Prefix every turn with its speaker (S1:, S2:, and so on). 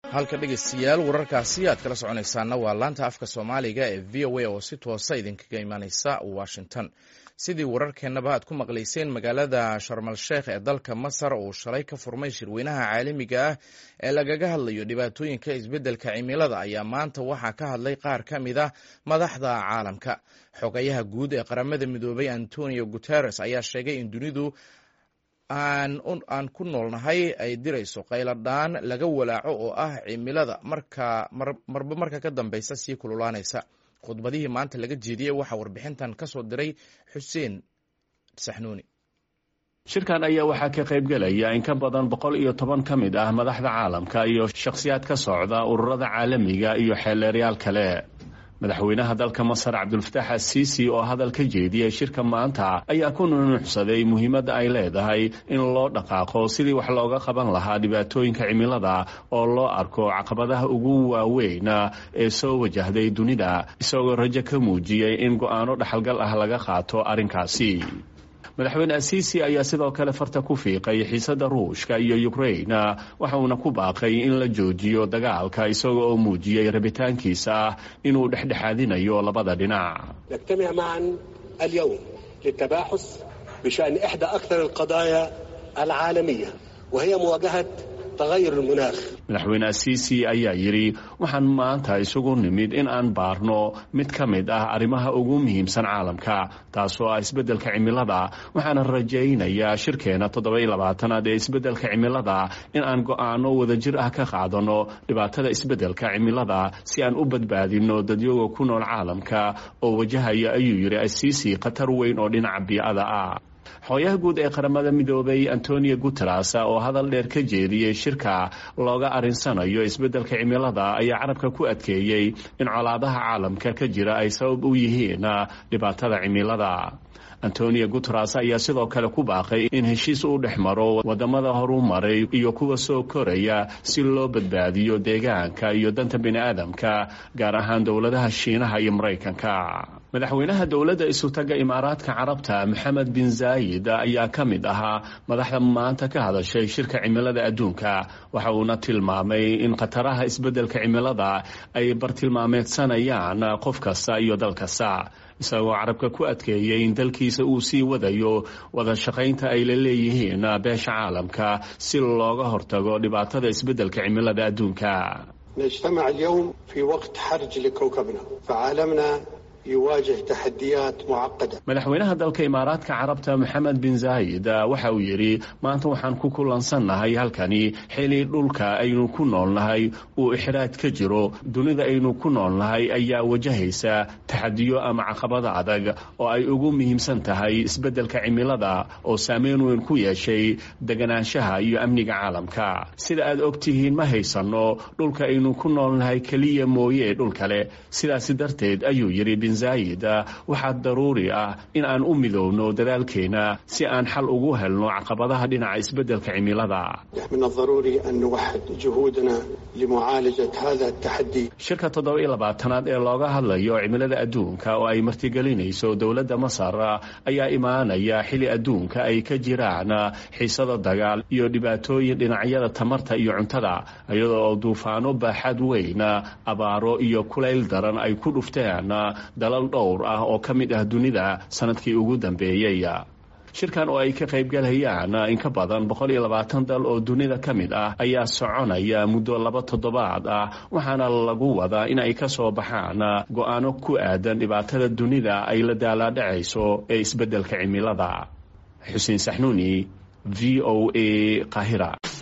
S1: halka dhegeystayaal wararkaasi aad kala soconaysaana waa laanta afka soomaaliga ee v o a oo si toosa idinkaga imaaneysa washington sidii wararkeennaba aad ku maqlayseen magaalada sharmal sheekh ee dalka masar uu shalay ka furmay shirweynaha caalamiga ah ee lagaga hadlayo dhibaatooyinka isbeddelka cimilada ayaa maanta waxaa ka hadlay qaar ka mid ah madaxda caalamka xogayaha guud ee qaramada midoobay antonio guteres ayaa sheegay in dunidu aan ku noolnahay ay dirayso qayladhaan laga walaaco oo ah cimilada marba marka ka dambeysa sii kululaanaysa khudbadihii maanta laga jeediyey waxaa warbixintan ka soo diray xuseen saxnuuni
S2: shirkan ayaa waxaa ka qaybgelaya in ka badan boqol iyo toban ka mid ah madaxda caalamka iyo shakhsiyaad ka socda ururada caalamiga iyo xeeleeryaal kale madaxweynaha dalka masar cabdulfataax asiisi oo hadal ka jeediyey shirka maanta ayaa ku nunuuxsaday muhiimadda ay leedahay in loo dhaqaaqo sidii wax looga qaban lahaa dhibaatooyinka cimilada oo loo arko caqabadaha ugu waaweyn ee soo wajahday dunida isagoo rajo ka muujiyey in go'aano dhaxalgal ah laga qaato arrinkaasi madaxweyne asiisi ayaa sidoo kale farta ku fiiqay xiisadda ruushka iyo ukrain waxa uuna ku baaqay in la joojiyo dagaalka isaga oo muujiyey rabitaankiisa ah inuu dhexdhexaadinayo labada dhinac
S3: نجتمع معا اليوم للتباحث بشأن إحدى أكثر القضايا العالمية وهي مواجهة تغير المناخ
S2: madaxweyne asiisi ayaa yidhi waxaan maanta isugu nimid in aan baarno mid ka mid ah arrimaha ugu muhiimsan caalamka taasoo ah isbeddelka cimilada waxaana rajaynayaa shirkeena toddoba-iyo labaatanaad ee isbeddelka cimilada in aan go'aano wadajir ah ka qaadano dhibaatada isbeddelka cimilada si aan u badbaadino dadyoga ku nool caalamka oo wajahaya ayuu yidhi asiisi khatar weyn oo dhinaca bii'ada ah xooyaha guud ee qaramada midoobay antonio guteres oo hadal dheer ka jeediyey shirka looga arinsanayo isbeddelka cimilada ayaa carabka ku adkeeyey in colaadaha caalamka ka jira ay sabab u yihiin dhibaatada cimilada antonio guteres ayaa sidoo kale ku baaqay in heshiis u dhex maro wadamada horumaray iyo kuwa soo koraya si loo badbaadiyo deegaanka iyo danta bini'aadamka gaar ahaan dowladaha shiinaha iyo maraykanka madaxweynaha dowladda isutaga imaaraadka carabta maxamed bin zaayid ayaa ka mid ahaa madaxda maanta ka hadashay shirka cimilada adduunka waxa uuna tilmaamay in khataraha isbeddelka cimilada ay bartilmaameedsanayaan qof kasta iyo dal kasta isagoo carabka ku adkeeyey in dalkiisa uu sii wadayo wada shaqaynta ay la leeyihiin beesha caalamka si looga hortago dhibaatada isbeddelka cimilada adduunka
S3: نجتمع اليوم في وقت حرج لكوكبنا فعالمنا يواجه تحديات معقدة
S2: madaxweynaha dalka imaaraadka carabta maxamed bin zaayid waxa uu yidhi maanta waxaan ku kulansannahay halkani xili dhulka aynu ku noolnahay uu ixraaj ka jiro dunida aynu ku noolnahay ayaa wajahaysa taxadiyo ama caqabada adag oo ay ugu muhiimsan tahay isbeddelka cimilada oo saameyn weyn ku yeeshay deganaanshaha iyo amniga caalamka sida aad ogtihiin ma haysanno dhulka aynu ku noolnahay keliya mooye dhul kale sidaasi darteed ayuu yidhi zaayid waxaa daruuri ah in aan u midowno dadaalkeena si aan xal ugu helno caqabadaha dhinaca isbeddelka cimilada
S3: من الضروري أن نوحد جهودنا لمعالجة هذا التحدي
S2: shirka toddoba iyo labaatanaad ee looga hadlayo cimilada adduunka oo ay martigelinayso dowladda masar ayaa imaanaya xili adduunka ay ka jiraan xiisada dagaal iyo dhibaatooyin dhinacyada tamarta iyo cuntada iyadoo oo duufaano baaxad weyn abaaro iyo kulayl daran ay ku dhufteen dalal dhowr ah oo ka mid ah dunida sanadkii ugu dambeeyey shirkan oo ay ka qaybgalayaan in ka badan boqol iyo labaatan dal oo dunida ka mid ah ayaa soconaya muddo laba toddobaad ah waxaana lagu wadaa in ay ka soo baxaan go'aano ku aadan dhibaatada dunida ay la daalaadhacayso ee isbeddelka cimilada xuseen saxnuuni v o a qahira